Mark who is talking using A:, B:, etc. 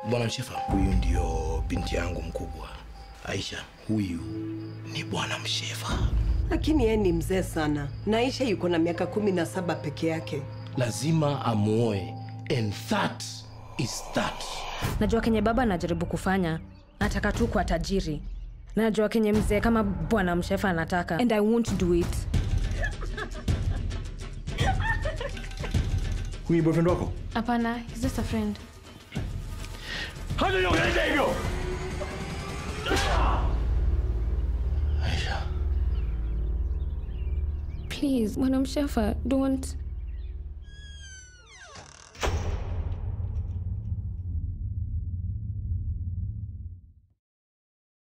A: Bwana Mshefa, huyu ndio binti yangu mkubwa Aisha. Huyu ni Bwana Mshefa.
B: Lakini yeye ni mzee sana, na Aisha yuko na miaka kumi na saba peke yake.
A: Lazima amuoe, and that is that.
C: Najua kenye baba anajaribu kufanya, nataka tu kwa tajiri. Na najua kenye mzee kama bwana Mshefa anataka, and I won't do it.
D: Huyu ni boyfriend wako?
C: Hapana, he's just a friend.
D: Hata niongelesha hivyo.
A: Aisha,
C: Please, bwana Mshefa, don't.